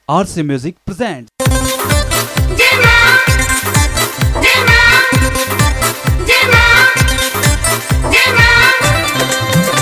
RC Music presents. Dima, Dima, Dima, Dima.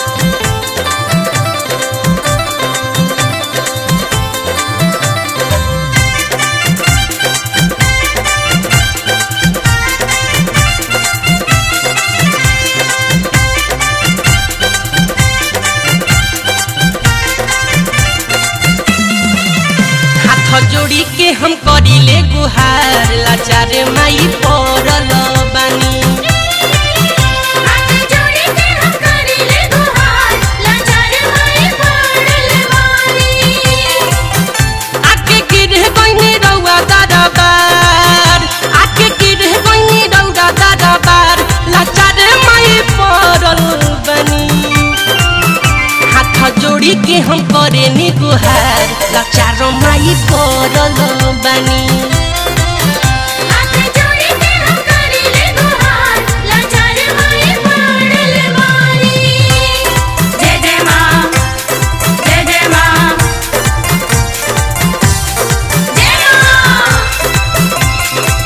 हाथ जोड़ी के हम करिले गुहार लाचार माई पड़ल बानी हाथ जोड़ी के हम करीले गुहार, लाचार माई पड़ल बानी। आके गिरे गईनी रउआ दरबार आके गिरे गईनी रउआ दरबार लाचार माई पड़ल बानी हाथ जोड़ी के हम करेनी गुहार लाचार माई पड़ल बानी हाथ जोड़ी के हम करीले गुहार, लाचार माई पड़ल बानी। जय जय माँ, जय जय माँ, जय माँ।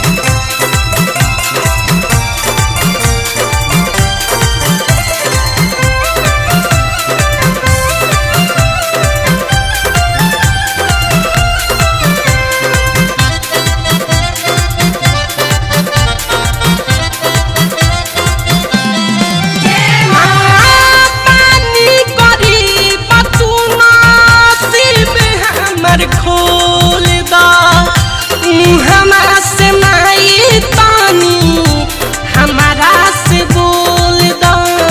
पानी करी बतूना सिर में हमर खोल दा हमारा से माई पानी हमारा से बोल दा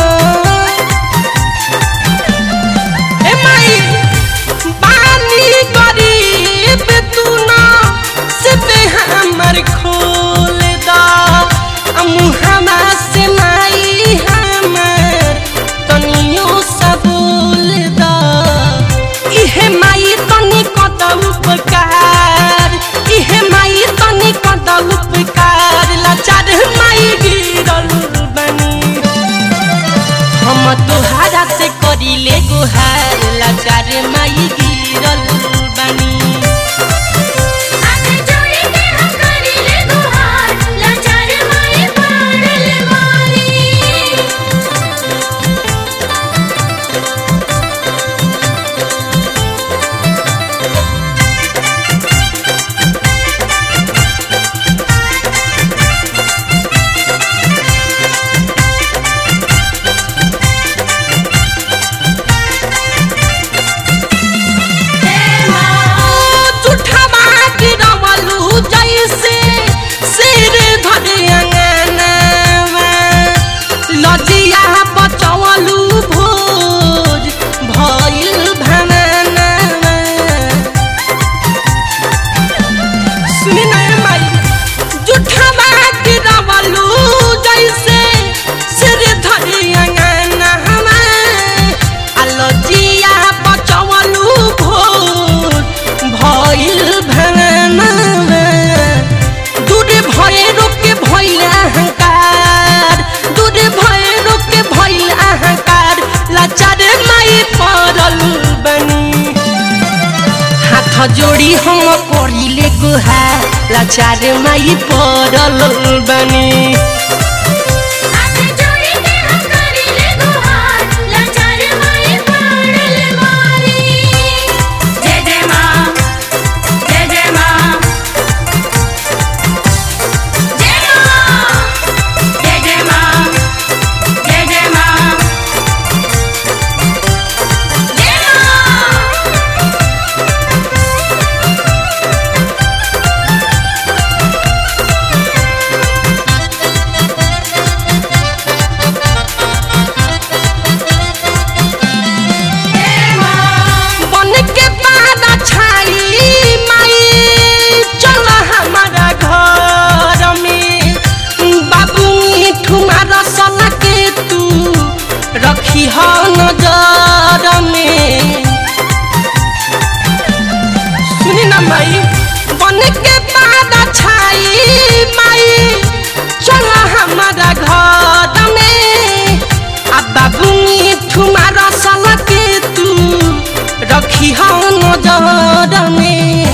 ए माई पानी करी बतूना सिर में हमर खोल दा मुहमा से माई हमर तनियो सबूल दा इहे माई तनी कत उपकार इहे माई तनी कत उपकार लाचार माई गिरल बनी हम तोहारा से करिले गुहार लाचार माई गिरल बनी हाथ जोड़ी के हम करीले गुहार, लाचार माई पड़ल बानी। जुठवा गिरवलू जैसे सिर धरे अंगनावा लजिया बचवलू भोज भइल भनानावा सुनी ना ए माई जुठवा गिरवलू जैसे सिर धरे अंगनावा आ लजिया बचवलू भोज भइल भनानावा दूर भए रोके भइल अहंकार दूर भए रोके भइल अहंकार लाचार माई पड़ल बनी हाथ जोड़ी हम करिले गुहार लाचार माई पड़ल बनी हाथ जोड़ी के हम करीले गुहार, लाचार माई पड़ल बानी। जय जय माँ, जय जय माँ, जय माँ, जय जय माँ, जय जय माँ, जय माँ। बन के पादा छाई माई चल हमारा घर में बाबू ठुमा रसल के तू रखी हो नजर में सुनी ना माई बन के पादा छाई माई चल हमारा घर में आ बाबू ठुमा रसल के तू रखी हो नजर में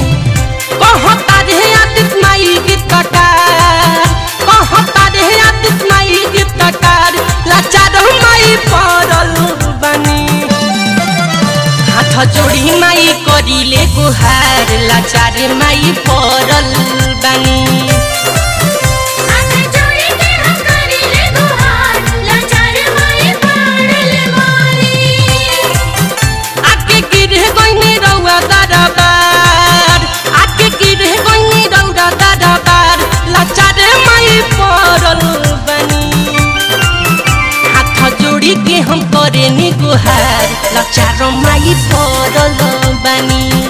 जोड़ी माई करिले गुहार लाचार माई पड़ल बानी हाथ जोड़ी के हम करीले गुहार लाचार माई पड़ल बानी आके गिरे गइनी रौआ दरबार आके गिरे गइनी रौआ दरबार लाचार माई पड़ल बानी हाथ जोड़ी के हम करे नी गुहार लाचार माई पड़ल बानी